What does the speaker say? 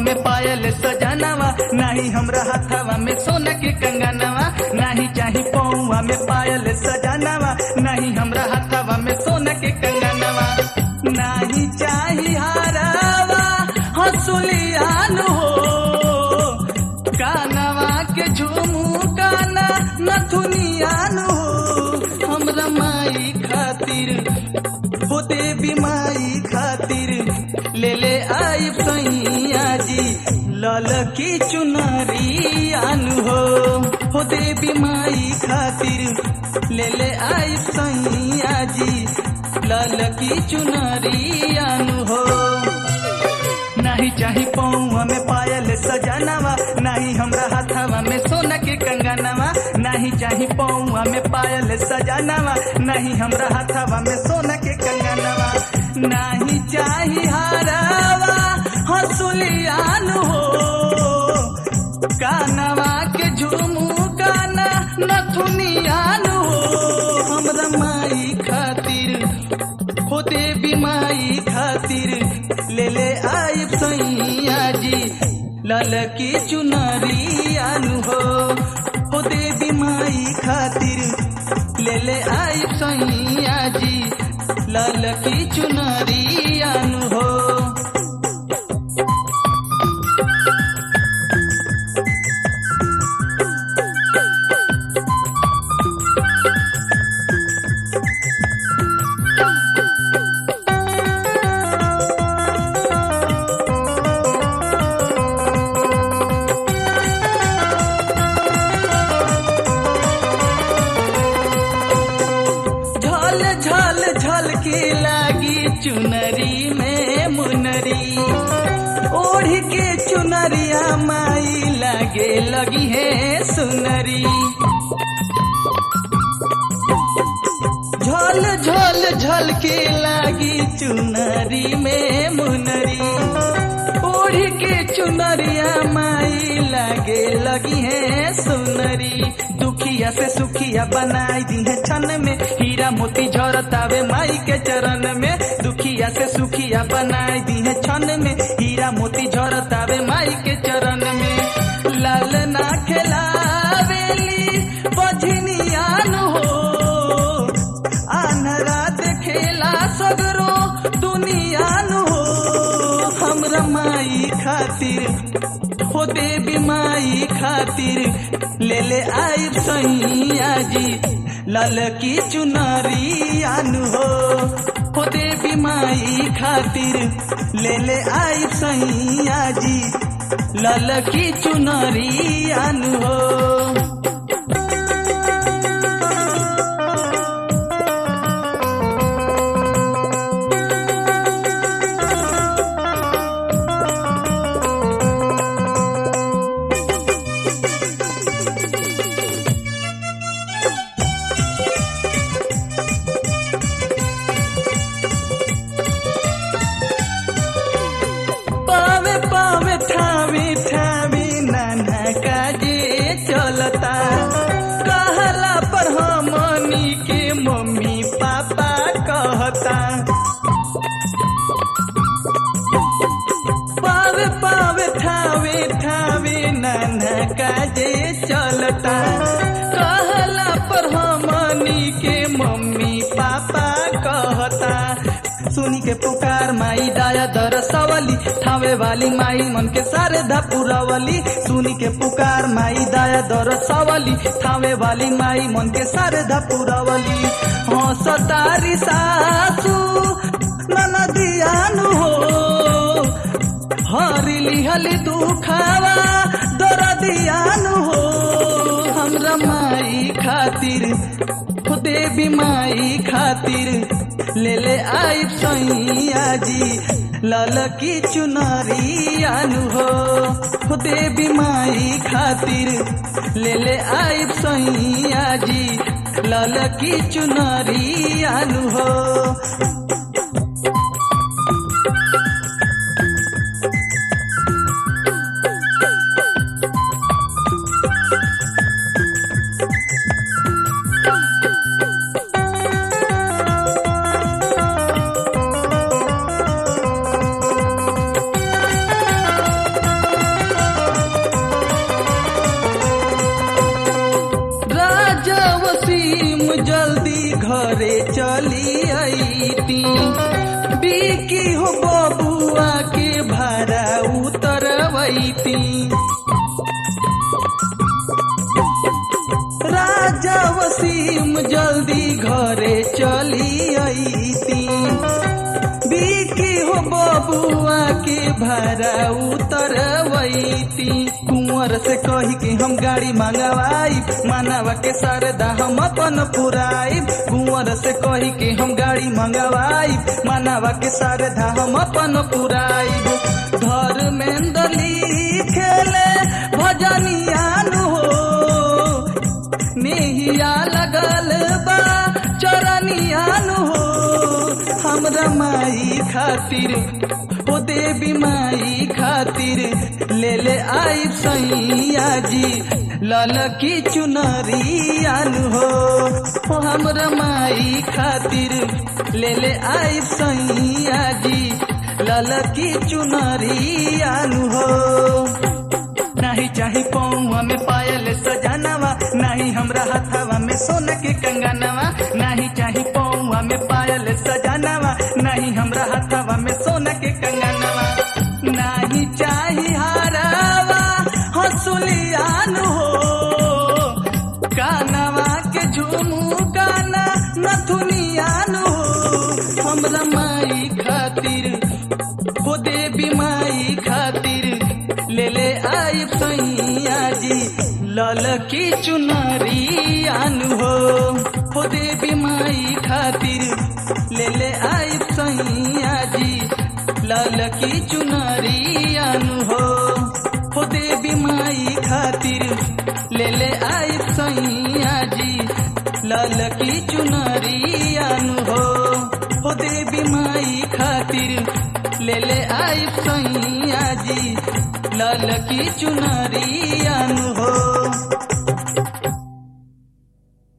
में पायल सजनवा नाही हमरा हाथवा में सोना के कंगनवा नाही चाही पौवा में पायल सजनवा नहीं हमरा हाथवा में सोना के कंगनवा नाही चाही हारावा हसुलियान हो कानवा के झूमू काना नथुनियान हो हमरा माई खातिर हो देवी माई खातिर ले ले आई सैया जी लाल की चुनरी आनु हो हो देवी माई खातिर ले ले आई सैया जी लाल की चुनरी आनु हो नाही चाही पौवा में पायल सजनवा नाही हमरा हाथवा में सोना के कंगनवा नाही चाही पौवा में पायल सजनवा नहीं हमरा हाथवा में सोना के कंगनवा नाही चाही हारवा हसुलियान हो कानवा के झूमू काना नथुनियान हो हमरा माई खातिर हो देवी माई खातिर ले ले आई सैया जी लाल की चुनरी आनु हो हो देवी माई खातिर ले ले आई सैया जी लाल की चुनरी आनु हो झल झल झल के लागी चुनरी में मुनरी ओढ़ के चुनरिया माई लागे लगी है सुनरी झल झल झल के लागी चुनरी में मुनरी ओढ़ के चुनरिया माई लागे लगी है सुनरी दुखिया से सुखिया बनाई दी है छन में हीरा मोती झरतावे माई के चरण में दुखिया से सुखिया बनाई दी है छन में हीरा मोती झरतावे माई के चरण में लाल ना खेलावेली बझनियान हो आनरा देखेला सगरो दुनियान हो हमरा माई खातिर हो देवी माई खातिर ले ले आई सैया जी लाल की चुनरी आनु हो हो देवी माई खातिर ले ले आई सैया जी लाल की चुनरी आनु हो पावे पावे ठावी ठावी नाना काजे चलता कहला पर हमनी के मम्मी पापा कहता पावे पावे ठावे ठावे नाना काजे चलता कहला पर हमनी के मम्मी पापा कहता सुनी के पुकार माई दाया दर सवली ठावे वाली माई मन के सारे धपुरवली सुनी के पुकार माई दाया दर सवली ठावे वाली माई मन के सारे धपुरवली हाँ सतारी सासू ननदियानु हो हरिली हली दुखावा दरदियानु हो हमरा माई खातिर हो देवी माई खातिर ले ले आई सैया जी लाल की चुनरी आनु हो हो देवी माई खातिर ले ले आई सैया जी लाल की चुनरी आनु हो जल्दी घरे चली आईती बिकी हो बबुआ के भाड़ा उतरवैती राजा वसीम जल्दी घरे चली आईती बिकी हो बबुआ के भाड़ा उतरवैती कुंवर से कही कि हम गाड़ी मंगवाई मानवा के सरदा हम अपन पुराई कुंवर से कही कि हम गाड़ी मंगवाई मानवा के सरदा हम अपन पुराई धर्मेंद्र खेले भजनिया नु हो नेहिया लगल बा चरनिया नु हो हमरा माई खातिर ओ देवी माई खातिर ले ले आई सैया जी ललकी चुनरिया नु हो ओ हमरा माई खातिर ले ले आई सैया जी ललकी चुनरिया नु हो नाही चाही पौवा में पायल सजनवा नाही हमरा हाथवा में सोना के कंगनवा नाही चाही पौवा में पायल सजनवा नाही हमरा हाथवा में सोना के कंगनवा नाही चाही हारावा हसुलियान हो कानवा के झुमू गाना नथुनियान हो हमरा माई खातिर हो देवी माई खातिर ले ले आई सैया जी ललकी चुनरियान हो हो देवी माई खातिर ले ले आई सैया जी ललकी चुनरियान हो हो देवी माई खातिर ले ले आई सैया जी ललकी चुनरियान हो हो देवी माई खातिर ले ले आई सैया जी ललकी चुनरियान हो